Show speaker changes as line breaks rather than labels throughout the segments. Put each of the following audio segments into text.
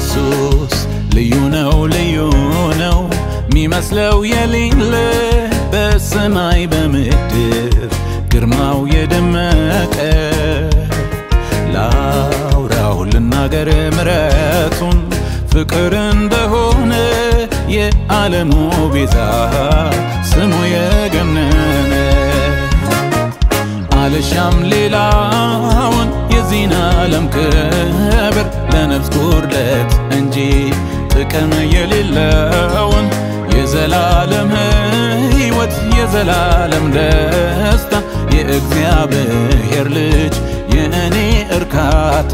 ኢየሱስ ልዩ ነው ልዩ ነው ሚመስለው የሌለ በሰማይ በምድር ግርማው የደመቀ ላውራው ልናገር ምረቱን ፍቅር እንደሆነ የዓለሙ ቤዛ ስሙ የገነነ አልሻም ሌላውን የዚህን ዓለም ክብር ለነፍስ ጉድለት እንጂ ጥቅም የሌለውን የዘላለም ሕይወት የዘላለም ደስታ የእግዚአብሔር ልጅ የእኔ እርካታ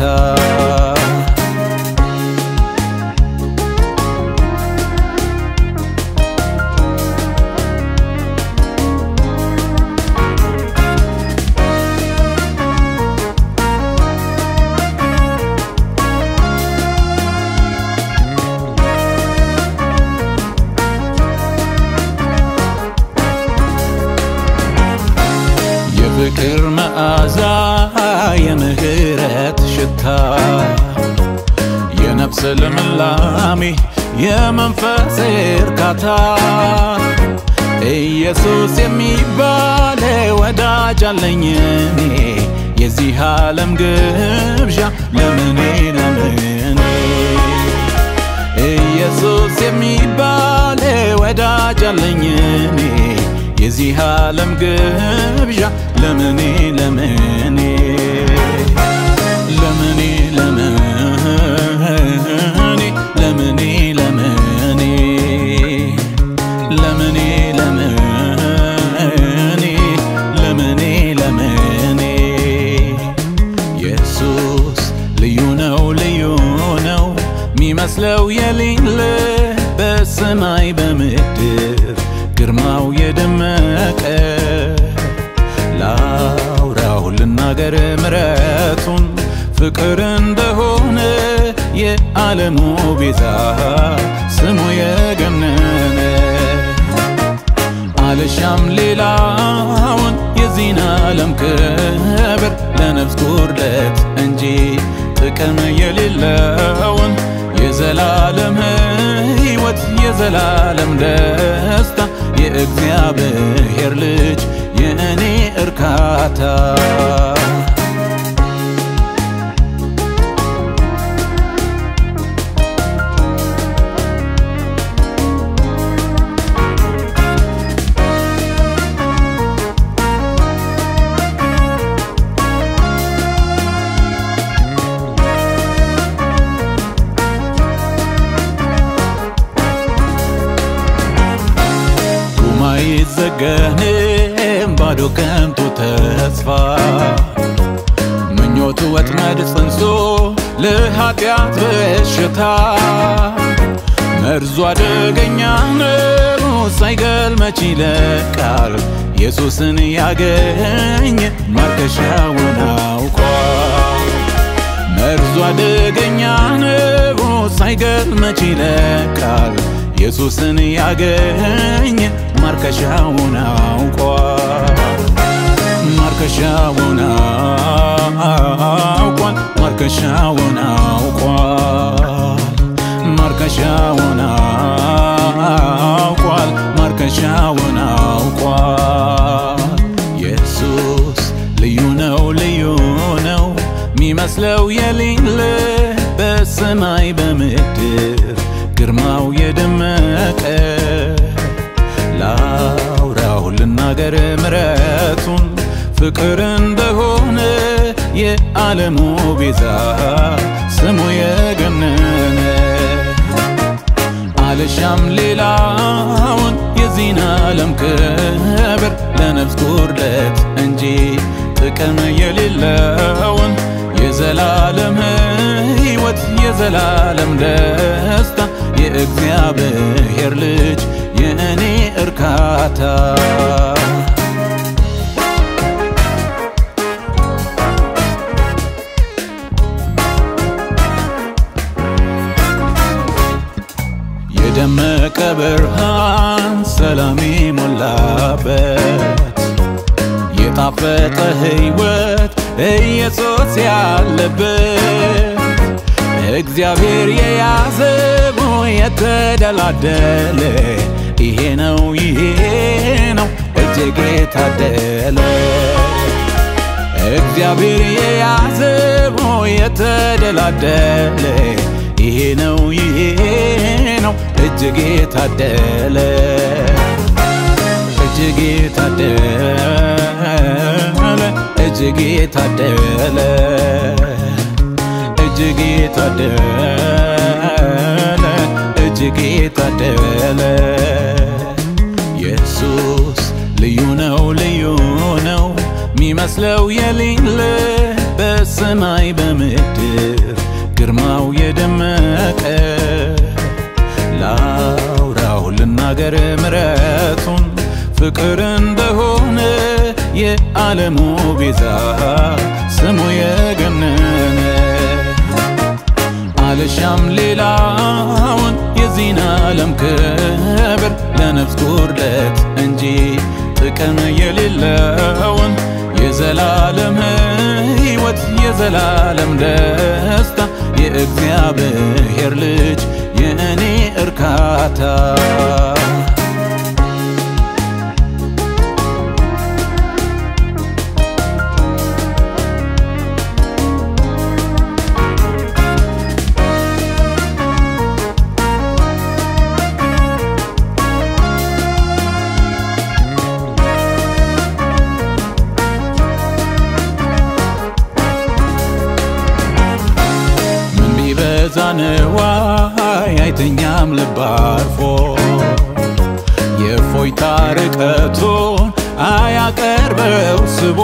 የፍቅር መዓዛ የምህረት ሽታ የነፍስ ልምላሜ የመንፈስ እርካታ ኢየሱስ የሚባል ወዳጅ አለኝ እኔ የዚህ ዓለም ግብዣ ለምኔ ለምኔ ኢየሱስ የሚባል ወዳጅ አለኝ እኔ የዚህ ዓለም ግብዣ ለምኔ ለምኔ ለምኔ ለምኔ ለምኔ ለምኔ ለምኔ ለምኔ ለምኔ ለምኔ ኢየሱስ ልዩ ነው ልዩ ነው ሚመስለው የሌለ በሰማይ በምድር ግርማው የደመቀ ላውራው ልናገር ምረቱን ፍቅር እንደሆነ የዓለሙ ቤዛ ስሙ የገነነ አልሻም ሌላውን የዚህን ዓለም ክብር ለነፍስ ጉድለት እንጂ ጥቅም የሌለውን የዘላለም ሕይወት የዘላለም ደስታ የእግዚአብሔር ልጅ የእኔ እርካታ አይዘገንም ባዶ ከንቱ ተስፋ ምኞቱ ወጥመድ ጽንሶ ለኃጢአት በሽታ መርዙ አደገኛ ነው ሳይገል መች ይለቃል ኢየሱስን ያገኘ ማርከሻውን አውቋል መርዙ አደገኛ ነው ሳይገል መች ይለቃል ኢየሱስን ያገኘ ማርከሻውን አውቋል ማርከሻውን አውቋል ማርከሻውን አውቋል ማርከሻውን አውቋል ማርከሻውን አውቋል ኢየሱስ ልዩ ነው ልዩ ነው ሚመስለው የሌለ በሰማይ በምድር ግርማው የደመቀ ላውራው ልናገር ምረቱን ፍቅር እንደሆነ የዓለሙ ቤዛ ስሙ የገነነ አልሻም ሌላውን የዚህን ዓለም ክብር ለነፍስ ጉድለት እንጂ ጥቅም የሌለውን የዘላለም ሕይወት የዘላለም ደስታ የእግዚአብሔር ልጅ የእኔ እርካታ የደመቀ ብርሃን ሰላም ሞላበት የጣፈጠ ሕይወት ኢየሱስ ያለበት እግዚአብሔር የያዘው የተደላደለ ይሄ ነው ይሄ ነው እጅግ የታደለ እግዚአብሔር የያዘው የተደላደለ ይሄ ነው ይሄ ነው እጅግ የታደለ እጅግ የታደለ እጅግ የታደለ እጅግ የታደለ እጅግ የታደለ ኢየሱስ ልዩ ነው ልዩ ነው ሚመስለው የሌለ በሰማይ በምድር ግርማው የደመቀ ላውራው ልናገር ምረቱን ፍቅር እንደሆነ የዓለሙ ቤዛ ስሙ የገነነ አልሻም ሌላውን የዚህን ዓለም ክብር ለነፍስ ጉድለት እንጂ ጥቅም የሌለውን የዘላለም ሕይወት የዘላለም ደስታ የእግዚአብሔር ልጅ የእኔ እርካታ ምን ቢበዛ ንዋይ አይተኛም ልብ አርፎ የእፎይታ ርቀቱን አያቀርበው ስቦ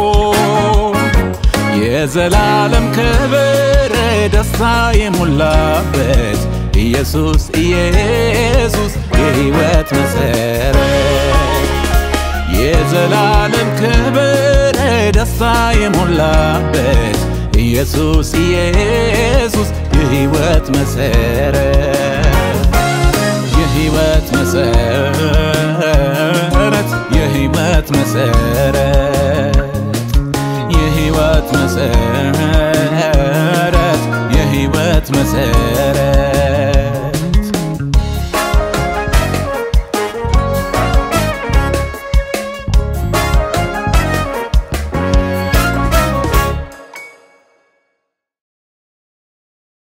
የዘላለም ክብር ደስታ የሞላበት ኢየሱስ ኢየሱስ የሕይወት መሰረት የዘላለም ክብር ደስታ የሞላበት ኢየሱስ ኢየሱስ የሕይወት መሰረት የሕይወት መሰረት የሕይወት መሰረት የሕይወት መሰረት የሕይወት መሰረት